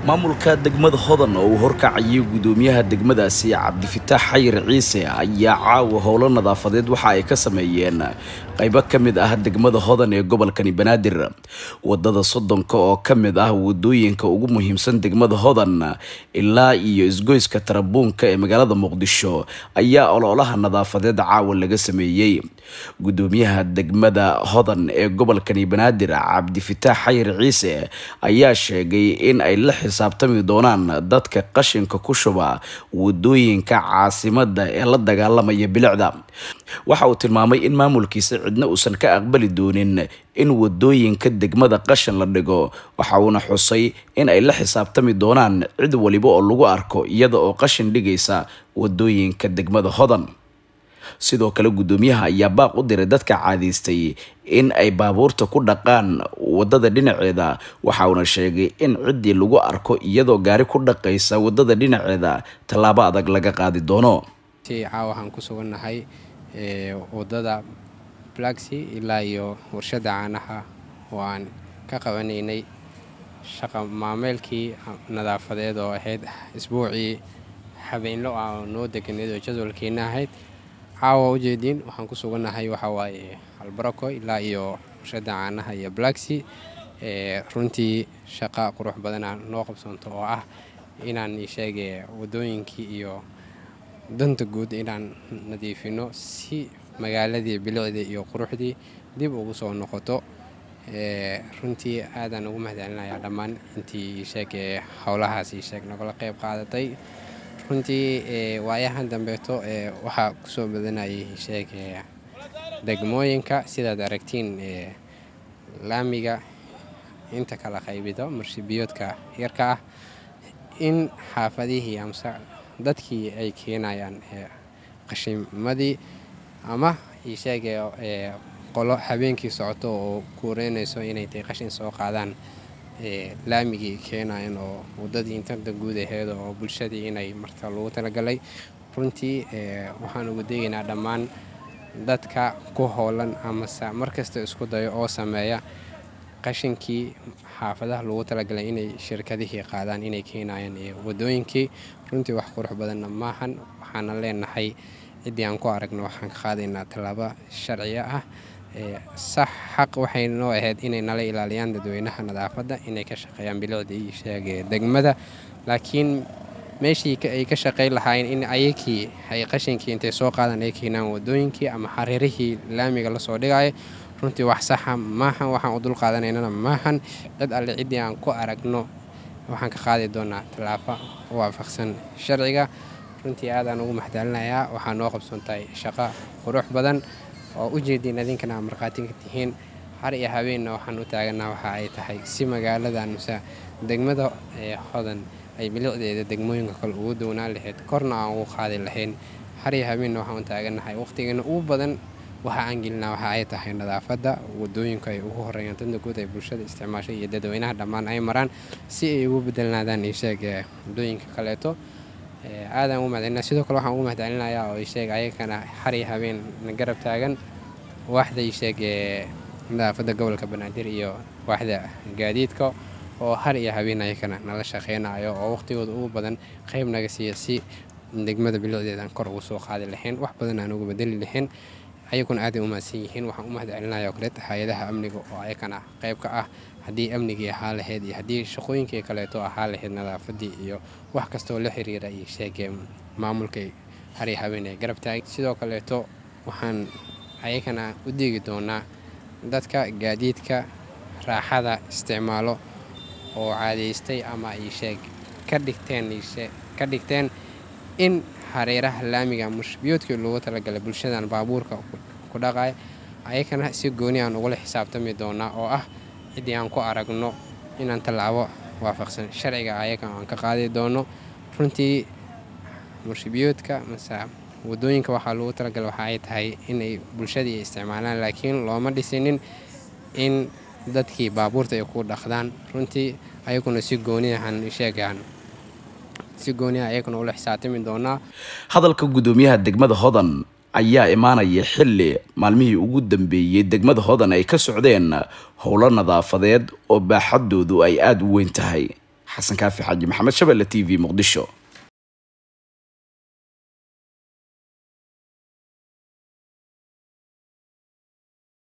maamulka degmada hodan oo uu horkacayay gudoomiyaha degmadaasi cabdifitaax xayir ciise ayaa caawa howlo nadaafadeed waxa ay ka sameeyeen qaybo ka mid ah degmada hodan ee gobolkani banaadir wadada soddonka oo ka mid ah wadooyinka ugu muhiimsan degmada hodan ilaa iyo isgoyska tarabuunka ee magaalada muqdisho ayaa ololaha nadaafadeed caawa laga sameeyey gudoomiyaha degmada hodan ee gobolkani banaadir cabdifitaax xayir ciise ayaa sheegay in ay la xisaabtami doonaan dadka qashinka ku shuba wadooyinka caasimada ee la dagaalamaya bilicda waxa uu tilmaamay in maamulkiisa cidna uusan ka aqbali doonin in wadooyinka degmada qashin la dhigo waxa uuna xusay in ay la xisaabtami doonaan cid waliba oo lagu arko iyada oo qashin dhigaysa wadooyinka degmada hodan sidoo kale gudoomiyaha ayaa baaq u diray dadka caadaystay in ay baabuurta ku dhaqaan wadada dhinaceeda waxa uuna sheegay in ciddii lagu arko iyadoo gaari ku dhaqaysa wadada dhinaceeda tallaabo adag laga qaadi doono caawa waxaan ku sugannahay wadada blaxi ilaa iyo warshada caanaha oo aan ka qabanaynay shaqa maameelkii nadaafadeed oo ahayd isbuucii habeenlo ah oo noo deganeed oo jadwalkeena ahayd caawa ujeediin waxaan ku sugannahay waxaa waaye albarako ilaa iyo warshada caanaha iyo blaxi runtii shaqa qurux badana noo qabsanto oo ah inaan sheege wadooyinkii iyo danta guud inaan nadiifino si magaaladii bilicdii iyo quruxdii dib ugu soo noqoto runtii aadaan ugu mahadcelinayaa dhammaan intii sheege howlahaas sheeg nagala qeyb qaadatay runtii waayahan dambeeto waxaa kusoo badanayay sheege degmooyinka sidaad aragtiin laamiga inta kala qaybido marshibiyoodka yarka ah in xaafadihii amse dadkii ay keenayaan qashimadii ama isheege qolo habeenkii socoto oo kuureynayso inay tay qashin soo qaadaan laamigii keenayan oo wadadii intarda guud aheed oo bulshadii inay marta lagu talagalay runtii waxaan ugu degaynaa dhammaan dadka ku howlan amase markasta isku dayo oo sameeya qashinkii xaafadaha lagu talagalay inay shirkadihii qaadaan inay keenayaan wadooyinkii runtii wax qurux badanna maahan waxaana leenahay ciddii aan ku aragno waxaan ka qaadaynaa tallaabo sharciya ah sax xaq waxay noo ahayd inay nala ilaaliyaan dadweynaha nadaafadda inay ka shaqeeyaan bilicdii sheege degmada laakiin meeshii ay ka shaqey lahaayeen in ayakii ay qashinkii intay soo qaadaan ay keenaan wadooyinkii ama xariirihii laamiga lasoo dhigaayo runtii wax saxa maahan waxaan u dul qaadanaynana maahan cid alle ciddii aan ku aragno waxaan ka qaadi doonaa tallaafo waafaqsan sharciga runtii aadaan ugu maxdaalinayaa waxaa noo qabsoontahay shaqo qurux badan oo u jeediin idinkana markhaatinka tihiin har iyo habeenna waxaan u taaganaa waxa ay tahay si magaaladan mase degmada hodan ay bilicdeeda degmooyinka kale ugu downaan lahayd korna aan ugu qaadi lahayn har iyo habeenna waxaan u taaganahay waqhtigeena ugu badan waxa aan gelinaa waxa ay tahay nadaafadda wadooyinku ay ugu horeeyaan danta guud ay bulshada isticmaashay iyo dadweynaha dhammaan ay maraan si ay ugu bedelnaadaan isheeg wadooyinka kaleeto aadaan ugu mahadcelina sidoo kale waxaan ugu mahadcelinayaa oo isheeg ayagana har iyo habeen garab taagan waaxda isheeg nadaafadda gobolka banaadir iyo waaxda gaadiidka oo har iyo habeen ayagana nala shaqeynayo oo waqtigooda ugu badan qayb naga siiya si degmada bilicdeedaan kor ugu soo qaadi lahayn wax badan aan uga bedeli lahayn ayaguna aaday u mahadsan yihiin waxaan u mahadcelinaya oo kaleeta hay-adaha amniga oo ayakana qayb ka ah haddii amnigii ahaa lahayd iyo haddii shaqooyinkii kaleeto ahaa lahayd nadaafadii iyo wax kastoo la xiriira iyo sheegee maamulkay hari habeen ay garab taagay sidoo kaleeto waxaan ayagana u deegi doonaa dadka gaadiidka raaxada isticmaalo oo caadaystay ama isheeg ka dhigteen ka dhigteen in hareeraha laamiga mushbiyoodkii loogu talagalay bulshadan baabuurka ku dhaqaya ayakana si gooni aan ugula xisaabtami doonaa oo ah ciddii aan ku aragno inaan tallaabo waafaqsan sharciga ayaga aan ka qaadi doono runtii mushbiyoodka mase wadooyinka waxaa loogu talagalay waxa ay tahay inay bulshadii isticmaalaan laakiin looma dhisinin in dadkii baabuurta ay ku dhaqdaan runtii ayaguna si gooniahan sheegaan si gooniha ayagana ula xisaabtami doonaa hadalka gudoomiyaha degmada hodan ayaa imaanaya xilli maalmihii ugu dambeeyey degmada hodan ay ka socdeen howlo nadaafadeed oo baaxadoodu ay aada u weyn tahay xasan kaafi xaaji maxamed shabelle t v muqdisho